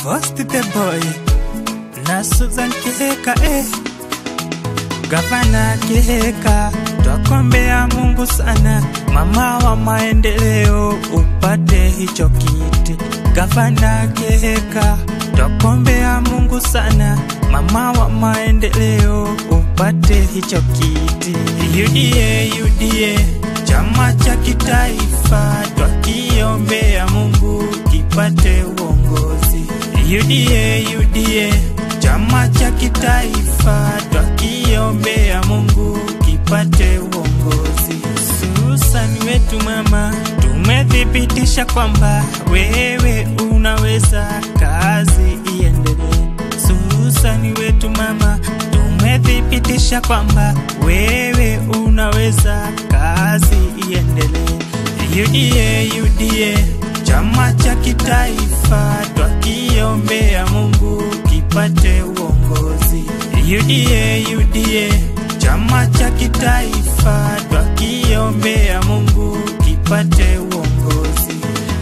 First the boy na Susan Kiheka eh. Gavana Kiheka, twakombea Mungu sana, mama wa maendeleo upate hicho kiti. Gavana Kiheka, twakombea Mungu sana, mama wa maendeleo upate hicho kiti. UDA, UDA, chama cha kitaifa, twakiombea Mungu kipate uongozi. UDA, UDA, chama cha kitaifa, twakiombea Mungu kipate uongozi. Susan wetu mama, tumethibitisha kwamba wewe unaweza, kazi iendelee. Susan wetu mama, tumethibitisha kwamba wewe unaweza, kazi iendelee. UDA, UDA, chama cha kitaifa, twakiombea Mungu kipate uongozi. UDA, UDA, chama cha kitaifa, twakiombea Mungu kipate uongozi.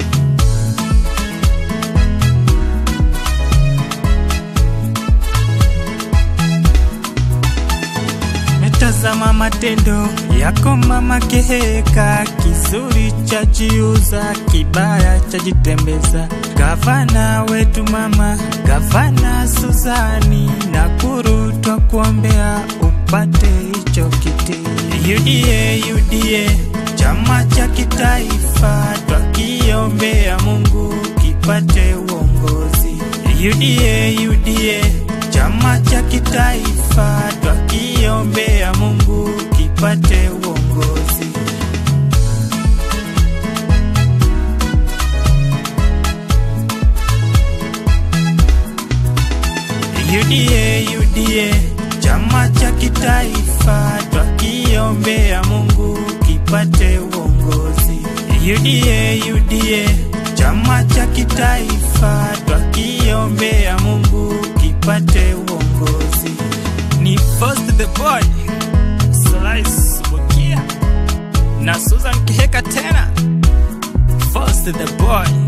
Metazama matendo yako mama Kiheka, kizuri cha jiuza, kibaya cha jitembeza. Gavana wetu mama, gavana Suzani, Nakuru twakuombea upate hicho kiti. UDA, UDA, chama cha kitaifa, twakiombea Mungu kipate uongozi. UDA, UDA, chama cha kitaifa, twakiombea Mungu kipate uongozi. UDA, UDA, chama cha kitaifa, twakiombea Mungu kipate uongozi. UDA, UDA, chama cha kitaifa, twakiombea Mungu kipate uongozi. Ni First the Boy, Slice Bukia na Susan Kiheka tena. First the Boy.